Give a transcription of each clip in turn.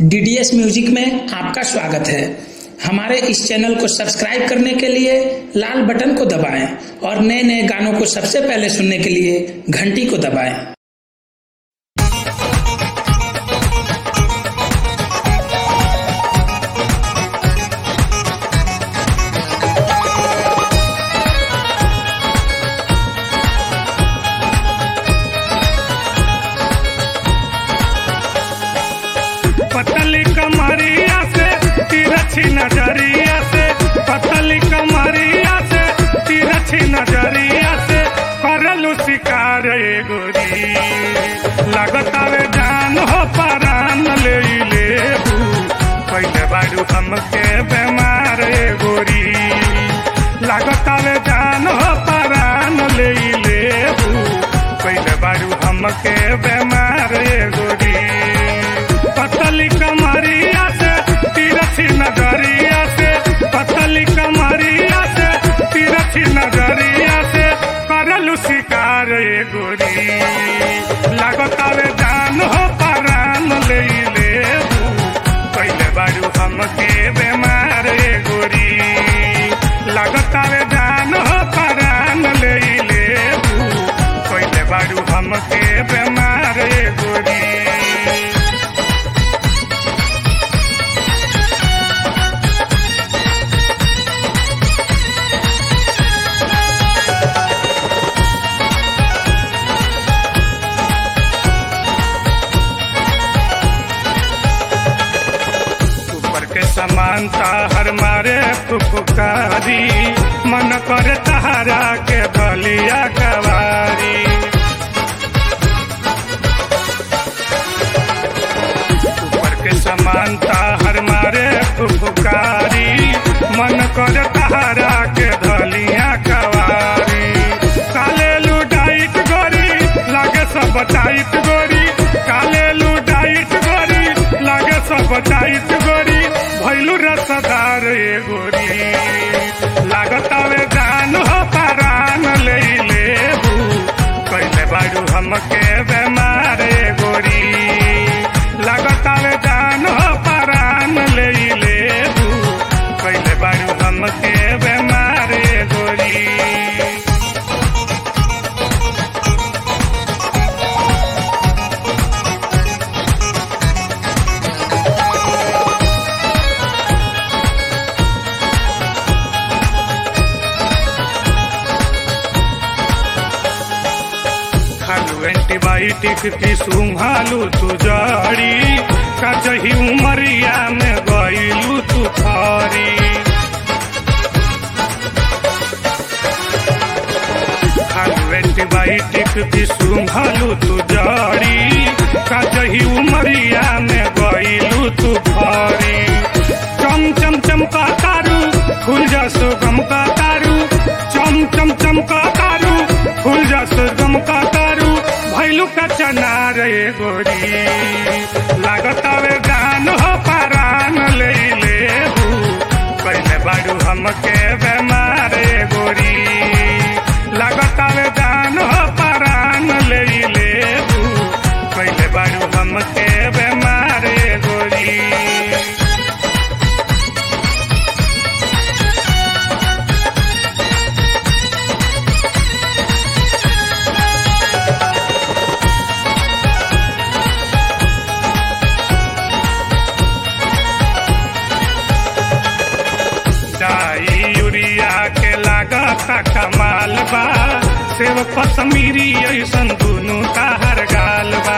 DDS music में आपका स्वागत है हमारे इस चैनल को सब्सक्राइब करने के लिए लाल बटन को दबाएं और नए नए गानों को सबसे पहले सुनने के लिए घंटी को दबाएं पतली कमरिया से तिरछी नजरिया से पतली कमरिया से तिरछी नजरिया से करलू शिकार ए गोरी लगतावे जान हो परान ले ले पहले बारू हमके बेमार ए गोरी लगतावे जान हो परान ले ले पहले बारू हमके बेमार ए गोरी पतली कमरिया से तिरछी नजरिया से पतली कमरिया से तिरछी नजरिया से करलू शिकार ए गोरी लागतावे जान हो परान ले ले पहले बारू हमके बेमार ए गोरी लागतावे जान हो परान ले ले पहले बारू हमके बेमार ए गोरी ऊपर के समानता हर मारे फुफकारी मन कर तहारा के बलिया कवारी ऊपर के समानता हर मारे फुफकारी मन कर तहारा के धलिया कवारी काले लुटाइट गोरी लागे सब टाइट गोरी काले लुटाइट गोरी लागे सब टाइट गोरी भैलू रसदार ए गोरी लागतावे जान हो परान ले ले कैले बारू हमके बेमार ए गोरी लागतावे जान हो परान ले ले कैले बारू हमके बेमार ए गोरी खालू एंटीबायोटिक की सुंघालू तू जड़ी कचही उमरिया में गईलू तू फरी खालू एंटीबायोटिक की सुंघालू तू जड़ी कचही उमरिया में गईलू तू फरी चम चम चमका तारू फूल जसो गम का तारू चम चम चमका तारू फूल जसो गम का तारू भैलू का चना रे गोरी लागतावे जान हो परान ले ले पहले बारू हमके बेमार ए गोरी लागतावे जान हो परान ले ले पहले बारू हमके बेमार ए गोरी डाई यूरिया के लागत कमाल बा सेव कश्मीरी ऐसन दुनु ताहर गाल बा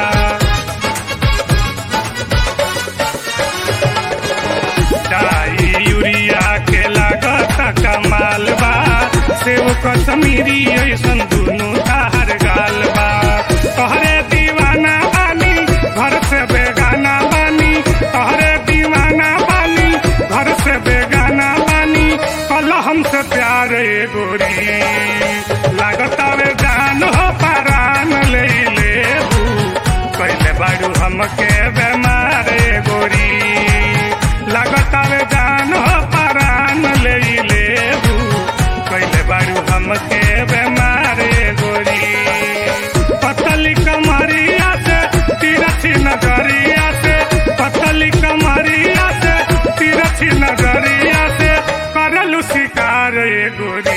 डाई यूरिया के लागत कमाल बा सेव कश्मीरी ऐसन दुनु ताहर गाल बा तोहरे दीवाना बानी घर से बेगाना बानी तोहरे दीवाना बानी घर से बेगाना बानी कल हमसे प्यार ए गोरी लागतावे जान हो परान ले ले पहले बारू हमके बेमार ए गोरी लागतावे जान हो परान ले ले पहले बारू हमके बेमार ए गोरी पतली कमरिया से तिरछी नजरिया से पतली कम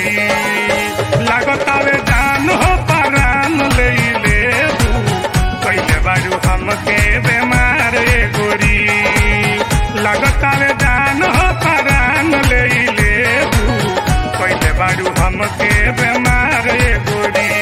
लागतावे जान हो परान ले लेबू कैले बारू हमके बेमार ए गोरी लागतावे जान हो परान ले लेबू कैले बारू हमके बेमार ए गोरी